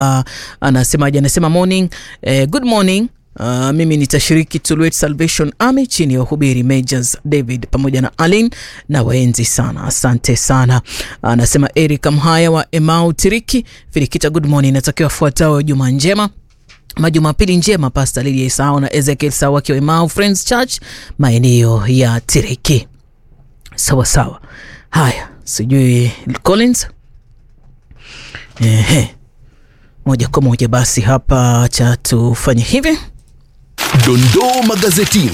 uh, anasemaje? Anasema morning, eh, good morning Uh, mimi nitashiriki Tulwet Salvation Army chini ya uhubiri Majors David pamoja na Alin na waenzi sana, asante sana. Anasema uh, Eric Mhaya wa Emau Tiriki Filikita, good morning, natakiwa fuatao juma njema majumapili njema Pastor Lydia Isao na Ezekiel Sawa wakiwa Emau Friends Church maeneo ya Tiriki. Sawa sawa, haya sijui Collins ehe, moja kwa moja basi hapa cha tufanye hivi Dondoo magazetini.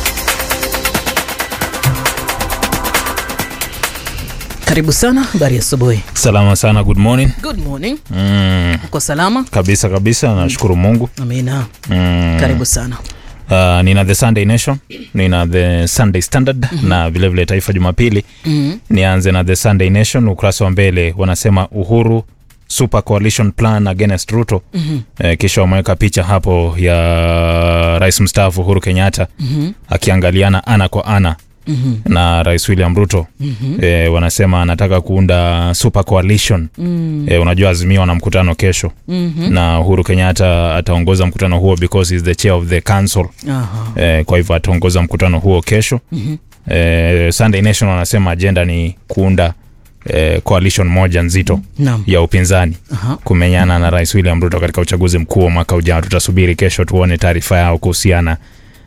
Karibu sana, habari asubuhi. Salama sana, good morning. Good morning. Mm, Uko salama? kabisa kabisa, nashukuru Mungu. Amina. Mm, Karibu sana. uh, nina the Sunday Nation, nina the Sunday Standard na vilevile vile Taifa Jumapili. Mhm. Nianze na the Sunday Nation, ukurasa wa mbele wanasema Uhuru Super Coalition Plan against Ruto. Mhm. Eh, kisha wameweka picha hapo ya rais mstaafu Uhuru Kenyatta Mhm. akiangaliana ana kwa ana Mhm. na rais William Ruto. Mhm. Eh, wanasema anataka kuunda super coalition. Mhm. Eh, unajua Azimio wana mkutano kesho Mhm. na Uhuru Kenyatta ataongoza mkutano huo because he is the chair of the council. Aha. Eh, kwa hivyo ataongoza mkutano huo kesho. Mhm. Eh, Sunday Nation wanasema agenda ni kuunda eh, coalition moja nzito Naam. ya upinzani Aha. kumenyana na Rais William Ruto katika uchaguzi mkuu wa mwaka ujao. Tutasubiri kesho tuone taarifa yao kuhusiana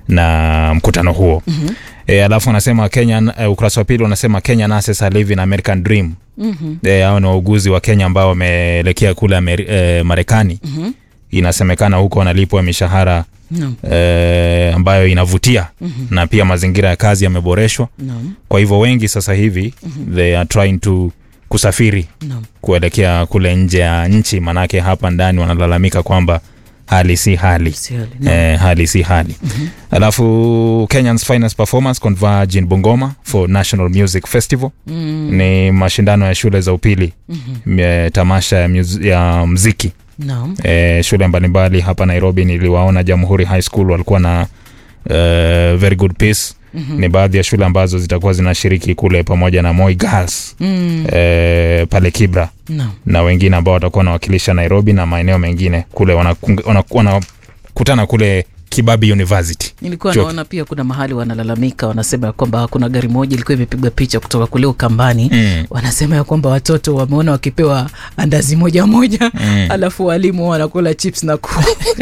na mkutano huo. Mhm. E, alafu wanasema Kenya, e, ukurasa wa pili wanasema Kenya nurses are living American dream. Mhm. E, hao ni wauguzi wa Kenya ambao wameelekea kule Ameri, e, Marekani. Mhm. Inasemekana huko wanalipwa mishahara Naam. e, ambayo inavutia na pia mazingira ya kazi yameboreshwa. Naam. Kwa hivyo wengi sasa hivi they are trying to kusafiri Naam. kuelekea kule nje ya nchi, manake hapa ndani wanalalamika kwamba hali si hali Si hali. Naam. eh, hali si hali alafu Kenyans finest performance converge in Bungoma for National Music Festival Mm. ni mashindano ya shule za upili Mhm. eh, tamasha ya, muz- ya mziki Naam. eh, shule mbalimbali hapa Nairobi niliwaona Jamhuri High School walikuwa na eh, very good pace Mhm. ni baadhi ya shule ambazo zitakuwa zinashiriki kule pamoja na Moi Girls Mm. eh, pale Kibra Naam. na wengine ambao watakuwa wanawakilisha Nairobi na maeneo mengine kule wanakutana wana, wana, wanakutana kule Kibabi University. Nilikuwa Chuo- naona pia kuna mahali wanalalamika, wanasema ya kwamba kuna gari moja ilikuwa imepigwa picha kutoka kule Ukambani. Mm. Wanasema ya kwamba watoto wameona wakipewa andazi moja moja, Mm. alafu walimu wanakula chips na ku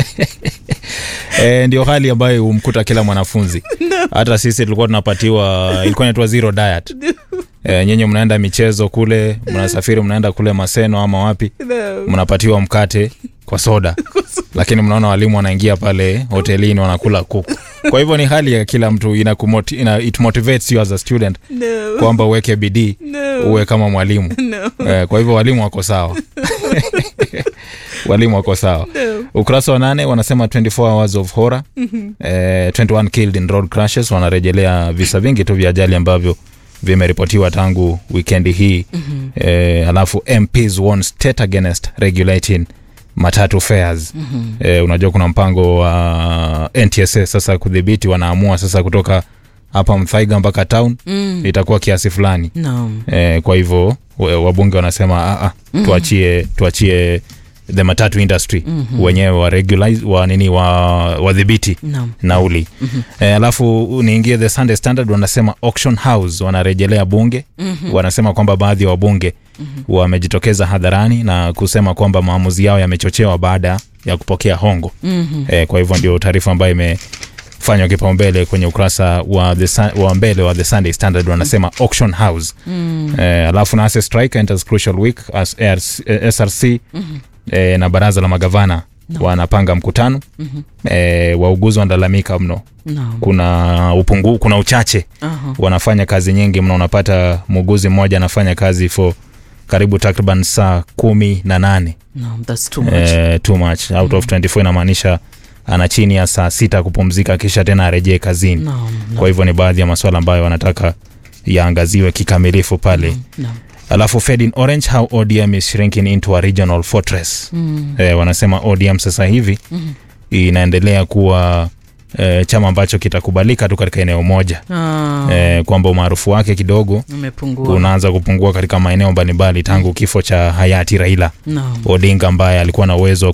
E, ndio hali ambayo humkuta kila mwanafunzi. Hata sisi tulikuwa tunapatiwa, ilikuwa inaitwa zero diet. E, nyinyi mnaenda michezo kule, mnasafiri mnaenda kule Maseno ama wapi, mnapatiwa mkate kwa soda, lakini mnaona walimu wanaingia pale hotelini wanakula kuku. Kwa hivyo ni hali ya kila mtu ina, kumoti, ina it motivates you as a student no, kwamba uweke bidii no, uwe kama mwalimu no, eh, kwa hivyo walimu wako sawa walimu wako sawa no. ukurasa wa nane wanasema 24 hours of horror eh, 21 killed in road crashes wanarejelea visa vingi tu vya ajali ambavyo vimeripotiwa tangu wikendi hii eh, alafu mps warn state against regulating matatu fares eh, unajua kuna mpango wa ntsa sasa kudhibiti wanaamua sasa kutoka hapa mthaiga mpaka town Mm. itakuwa kiasi fulani Naam. eh, kwa hivyo wa- wabunge wanasema "Ah, ah, tuachie tuachie the matatu industry mm-hmm. wenyewe wa regularize wa nini wa wadhibiti Naam. nauli mm-hmm. eh, alafu niingie the sunday standard wanasema auction house wanarejelea bunge mm-hmm. wanasema kwamba baadhi ya wabunge mm-hmm. wamejitokeza hadharani na kusema kwamba maamuzi yao yamechochewa baada ya kupokea hongo Mhm. eh, kwa hivyo ndio taarifa ambayo imefanywa kipaumbele kwenye ukurasa wa, the, Sun- wa mbele wa the sunday standard wanasema auction house Mm. eh, alafu nase strike enters crucial week as ARC, eh, src eh, na baraza la magavana wanapanga mkutano eh, wauguzi wanalalamika mno Naam. kuna upungu, kuna uchache Aha. wanafanya kazi nyingi mno unapata muuguzi mmoja anafanya kazi for karibu takriban saa kumi na nane Naam, that's too much. eh, too much out of 24 inamaanisha ana chini ya saa sita kupumzika kisha tena arejee kazini Naam, naam, kwa hivyo ni baadhi ya masuala ambayo wanataka yaangaziwe kikamilifu pale naam. alafu fed in orange how odm is shrinking into a regional fortress Mm. eh, wanasema odm sasa hivi Mhm. inaendelea kuwa eh, chama ambacho kitakubalika tu katika eneo moja Ah, eh, kwamba umaarufu wake kidogo umepungua. unaanza kupungua katika maeneo mbalimbali tangu kifo cha hayati Raila Naam. Odinga ambaye alikuwa na uwezo wa